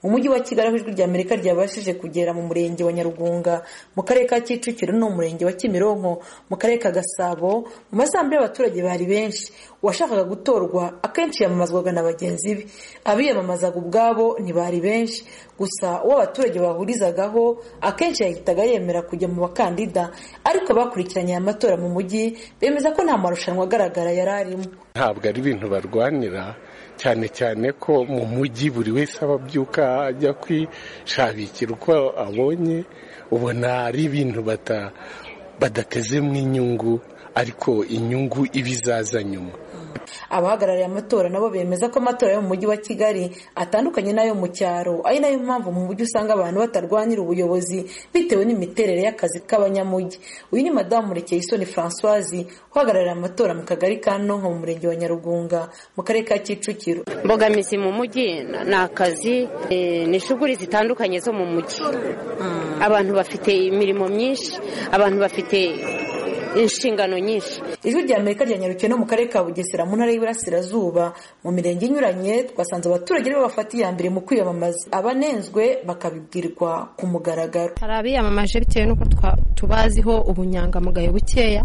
umujyi wa kigali aho ijwi ry'amerika ryabashije kugera mu murenge wa nyarugunga mu karere ka kicukiro no mu murenge wa kimironko mu karere ka gasabo mu mazambere y'abaturage bari benshi uwashakaga gutorwa akenshi yamamazwaga na bagenzi be abiyamamazaga ubwabo ntibari benshi gusa uwo abaturage bahurizagaho akenshi yahitaga yemera kujya mu bakandida ariko bakurikiranye aya matora mu mujyi bemeza ko nta marushanwa agaragara yari arimo ntabwo ari ibintu barwanira cyane cyane ko mu mujyi buri wese aba abyuka ajya kwishabikira uko abonye ubona ari ibintu badatezemo inyungu ariko inyungu iba izaza nyuma abahagarariye amatora nabo bemeza ko amatora yo mu mujyi wa kigali atandukanye n'ayo mu cyaro ari nayo mpamvu mu mujyi usanga abantu batarwanira ubuyobozi bitewe n'imiterere y'akazi k'abanyamujyi uyu ni madamu murekeye isoni francoise uhagarariye amatora mu kagari ka nonko mu murenge wa nyarugunga mu karere ka kicukiro imbogamizi mu mujyi ni akazi ni ishuguri zitandukanye zo mu mujyi abantu bafite imirimo myinshi abantu bafite inshingano nyinshi ijwi rya amerika ryanyarukiye no mu karere ka bugesera mu ntara y'iburasirazuba mu mirenge inyuranye twasanze abaturage aribo bafata iya mbere mu kwiyamamaza abanenzwe bakabibwirwa ku mugaragaro hari abiyamamaje bitewe n'uko tubaziho ubunyangamugayo bukeya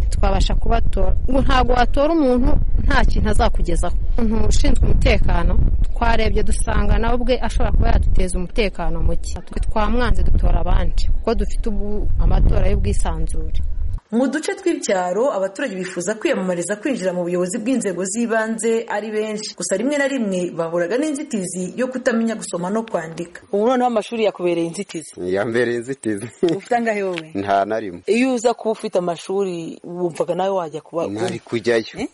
twabasha kubatora ntabwo watora umuntu nta kintu azakugezaho umuntu ushinzwe umutekano twarebye dusanga nawe ubwe ashobora kuba yaduteza umutekano muke twamwanze dutora abandi kuko dufite amatora y'ubwisanzure mu duce tw'ibyaro abaturage bifuza kwiyamamariza kwinjira mu buyobozi bw'inzego z'ibanze ari benshi gusa rimwe na rimwe bahuraga n'inzitizi yo kutamenya gusoma no kwandika ubu noneho amashuri yakubereye inzitizi yambereye inzitizi ufite angahe wowe nta na rimwe iyo uza kuba ufite amashuri wumvaga nawe wajya kuba nari kujyayo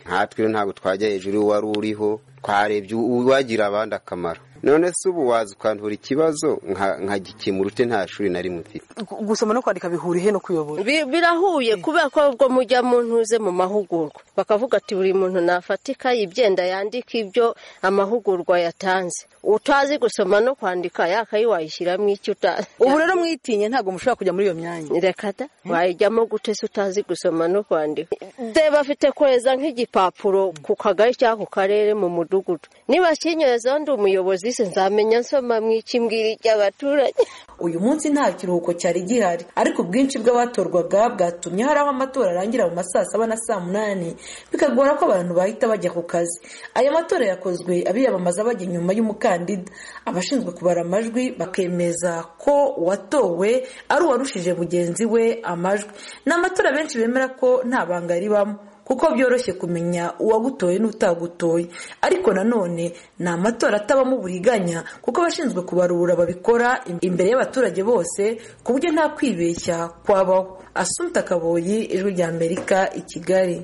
natwe ntabwo twajya hejuru wari uriho twarebye uwagira abandi akamaro none se ubu waza ukantura ikibazo nkagikemura ute nta shuri na rimwe ufite gusoma no kwandika bihuriye no kuyobora birahuye kubera ko ubwo mujya mu ntuze mu mahugurwa bakavuga ati buri muntu nafatika yibyenda yandika ibyo amahugurwa yatanze utazi gusoma no kwandika yakayi wayishyiramo icyo utazi ubu rero mwitinye ntabwo mushobora kujya muri iyo myanya reka da wayijyamo gute se utazi gusoma no kwandika de bafite kohereza nk'igipapuro ku kagari cyangwa ku karere mu mudugudu niba kinyorezaho ndi umuyobozi nzamenya nsoma mu ikimbwira ry'abaturage uyu munsi nta kiruhuko cyari gihari ariko ubwinshi bw'abatorwaga bwatumye hari aho amatora arangira mu ma saa saba na saa munani bikagora ko abantu bahita bajya ku kazi aya matora yakozwe abiyamamaza bajya inyuma y'umukandida abashinzwe kubara amajwi bakemeza ko uwatowe ari uwarushije mugenzi we amajwi ni amatora benshi bemera ko nta banga ribamo kuko byoroshye kumenya uwagutoye n'utagutoye ariko nanone ni amatora atabamo uburiganya kuko abashinzwe kubarura babikora imbere y'abaturage bose ku buryo nta kwibeshya kwabaho asumpta kaboyi ijwi ry'amerika i kigali